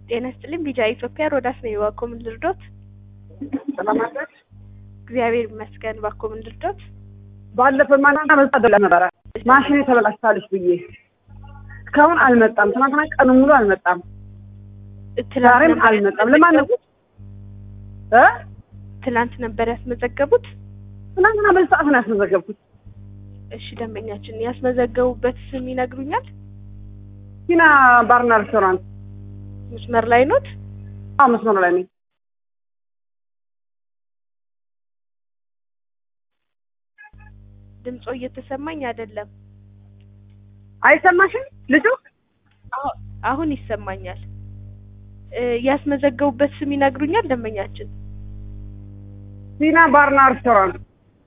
ጤና ይስጥልኝ ቢጃ ኢትዮጵያ ሮዳስ ነኝ። እባክዎ ምን ልርዶት? ሰላም አለች። እግዚአብሔር ይመስገን። እባክዎ ምን ልርዶት? ባለፈው ማንና መጣ ነበረ ማሽኔ ተበላሽታለች ብዬ እስካሁን አልመጣም። ትናንትና ቀኑ ሙሉ አልመጣም። ዛሬም አልመጣም። ለማን ነው እ ትናንት ነበር ያስመዘገቡት? ትናንትና በዚህ ሰዓት ነው ያስመዘገብኩት። እሺ ደንበኛችን ያስመዘገቡበት ስም ይነግሩኛል? ቲና ባርና ሬስቶራንት መስመር ላይ ኖት? አዎ መስመሩ ላይ ነኝ። ድምጾ እየተሰማኝ አይደለም። አይሰማሽም ልጁ? አሁ- አሁን ይሰማኛል። እ ያስመዘገቡበት ስም ይነግሩኛል ደንበኛችን? ቲና ባርና ሬስቶራንት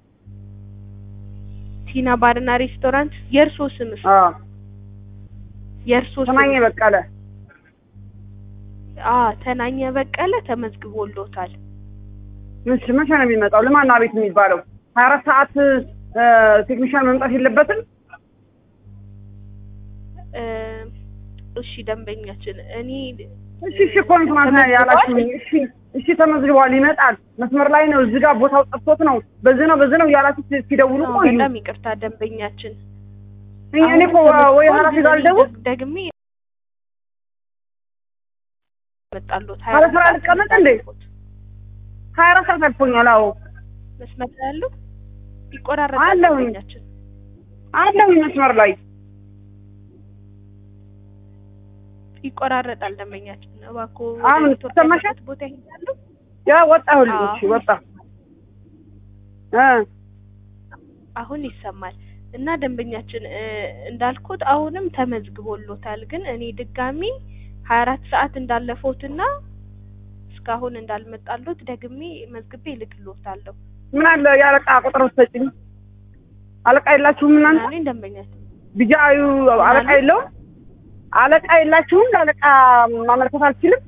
ቲና ባርና ሬስቶራንት። የእርሶ ስምስ? አዎ የእርሶ ስም? ተናኘ በቀለ አ ተናኘ በቀለ ተመዝግቦሎታል። እሺ መቼ ነው የሚመጣው? ለማን ነው አቤት የሚባለው? ሀያ አራት ሰዓት እ ቴክኒሻን መምጣት የለበትም? እ እሺ ደንበኛችን እኔ እሺ እሺ እኮ ነው ትናንትና ያላችሁኝ። እሺ እሺ ተመዝግቧል፣ ይመጣል። መስመር ላይ ነው፣ እዚህ ጋር ቦታው ጠፍቶት ነው፣ በዚህ ነው በዚህ ነው እያላችሁ ሲ- ሲደውሉ አዎ፣ ቆዩ። በጣም ይቅርታ ደንበኛችን። እኔ እኔ እኮ ወይ ኃላፊ ጋር ልደውል ደግሜ መጣሎት ኧረ ስራ ልቀመጥ እንዴ? ሀያ አራት ሰዓት አልፎኛል። አዎ መስመር ላይ ያለው ይቆራረጣል አለሁኝ። ደንበኛችን። አለሁኝ መስመር ላይ ይቆራረጣል ደንበኛችን። እባክዎ አሁን ወደ ኢትዮጵያ ተሰማሻል? ያለበት ቦታ ይሄዳሉ። ያ ወጣሁልኝ። አዎ። እሺ ወጣ እ አሁን ይሰማል። እና ደንበኛችን እ እንዳልኩት አሁንም ተመዝግቦሎታል። ግን እኔ ድጋሚ ሀያ አራት ሰዓት እንዳለፈውትና እስካሁን እንዳልመጣሎት ደግሜ መዝግቤ እልክሎታለሁ። ምን አለ የአለቃ ቁጥር ሰጭኝ። አለቃ የላችሁም እናንተ? ምናምን ደንበኛችን ቢጃዩ አለቃ የለውም? አለቃ የላችሁም? ለአለቃ ማመልከት አልችልም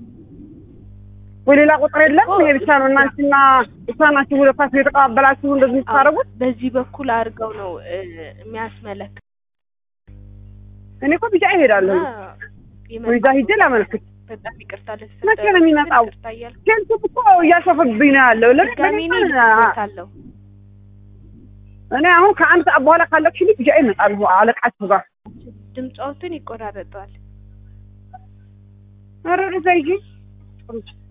ወይ ሌላ ቁጥር የለም? ይሄ ብቻ ነው። እናንቺና እሷ ናችሁ ሁለታችሁ የተቀባበላችሁ እንደዚህ የምታደርጉት? በዚህ በኩል አድርገው ነው እ የሚያስመለክ እኔ እኮ ቢጃ ይሄዳለሁ። እና ወይዛ ሂጄ ላመልክት። በጣም ይቅርታ መቼ ነው የሚመጣው? ይቅርታ እያልኩ ኬንቱ እኮ እያሾፈብኝ ነው ያለው። ለምን ድጋሚ እኔ ለምን- እልክሎታለሁ። እኔ አሁን ከአንድ ሰዓት በኋላ ካለቅሽልኝ ቢጃ ይመጣሉ አለቃችሁ ጋር። ድምጻዎትን ይቆራረጠዋል። ኧረ ወደዛ ሂጂ።